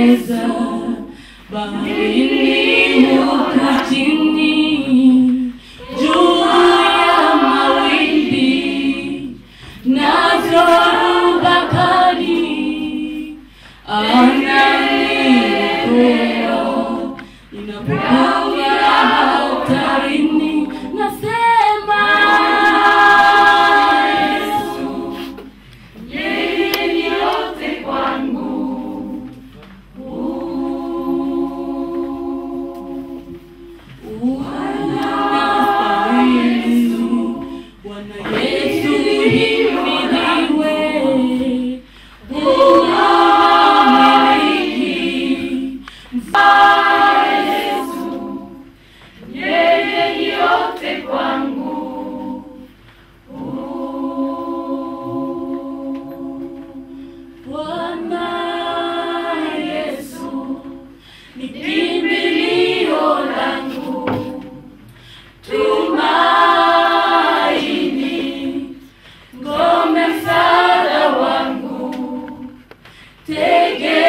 Ebeneza, baharini huku chini, juu ya mawimbi na dhoruba kali, ananiokoa ninapokuwa hatarini, nasema Yesu, yeye ni yote kwangu. Bwana Yesu himidiwe, unamiliki mfalme Yesu, yeye ni yote kwangu. Bwana Yesu ni kimbilio langu, tumaini, ngome msaada wangu, tegemeo